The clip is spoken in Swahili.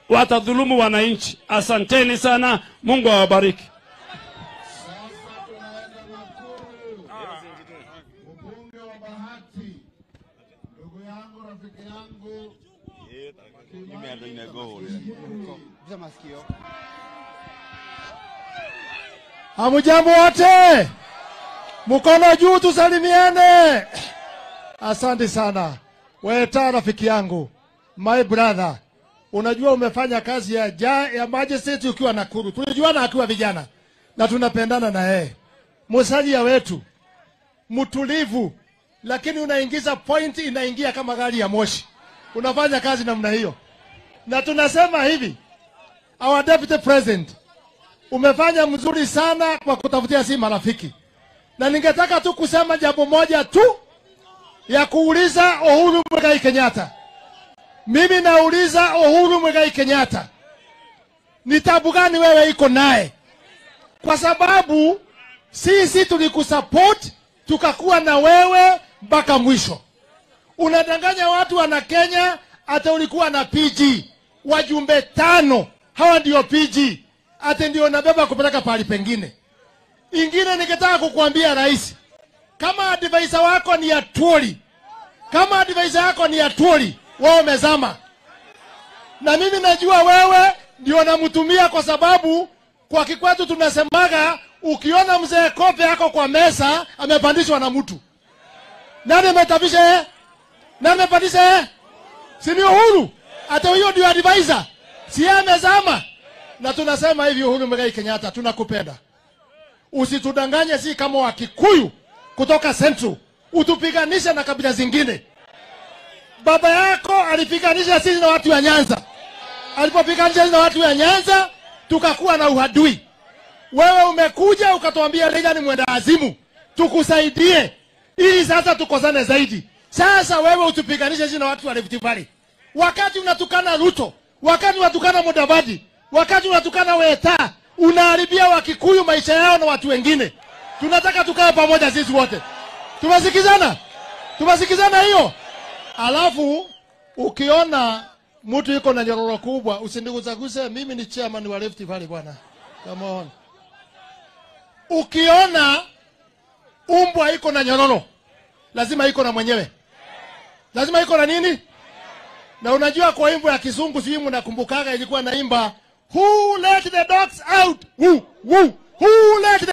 watadhulumu wananchi. Asanteni sana, Mungu awabariki. Sasa tunaenda Nakuru. Mbunge wa Bahati, ndugu yangu, rafiki yangu Hamujambo wote, mkono juu, tusalimiane. Asante sana Weta, rafiki yangu, my brother. Unajua umefanya kazi ya, ja, ya magistrate ukiwa Nakuru, tulijuana akiwa vijana na tunapendana na yeye, musalia wetu, mtulivu, lakini unaingiza point, inaingia kama gari ya moshi. Unafanya kazi namna hiyo, na tunasema hivi, our deputy president umefanya mzuri sana kwa kutafutia si marafiki, na ningetaka tu kusema jambo moja tu ya kuuliza Uhuru Muigai Kenyatta. Mimi nauliza Uhuru Muigai Kenyatta, ni tabu gani wewe iko naye? Kwa sababu sisi tulikusupport tukakuwa na wewe mpaka mwisho. Unadanganya watu wana Kenya, hata ulikuwa na PG wajumbe tano, hawa ndio PG, hata ndio nabeba kupeleka pahali pengine. Ingine ningetaka kukuambia rais, kama advisor wako ni ya Tuoli, kama advisor yako ni ya Tuoli, wewe umezama. Na mimi najua wewe ndio namtumia, kwa sababu kwa kikwetu tunasemaga ukiona mzee kope yako kwa mesa amepandishwa na mtu. Nani ametapisha yeye? Nani amepandisha yeye? Si ni Uhuru? Hata huyo ndio advisor, si yeye amezama. Na tunasema hivi, Uhuru Muigai Kenyatta, tunakupenda usitudanganye, si kama Wakikuyu kutoka Central, utupiganishe na kabila zingine. Baba yako alipiganisha sisi na watu wa Nyanza, alipopiganisha sisi na watu wa Nyanza tukakuwa na uhadui. Wewe umekuja ukatuambia Raila ni mwenda azimu, tukusaidie ili sasa tukosane zaidi. Sasa wewe utupiganishe sisi na watu wa Rift Valley, wakati unatukana Ruto, wakati unatukana Mudavadi, wakati unatukana Weta, unaharibia Wakikuyu maisha yao na watu wengine. Tunataka tukae pamoja sisi wote, tumesikizana, tumesikizana hiyo. Alafu ukiona mtu yuko na nyororo kubwa, usinigusaguse. Mimi ni chairman wa Rift Valley bwana, come on. Ukiona umbwa iko na nyororo, lazima iko na mwenyewe, lazima iko na nini. Na unajua kwa wimbo ya Kizungu, sijui mnakumbukaga, ilikuwa naimba who let the dogs out, who, who, who let the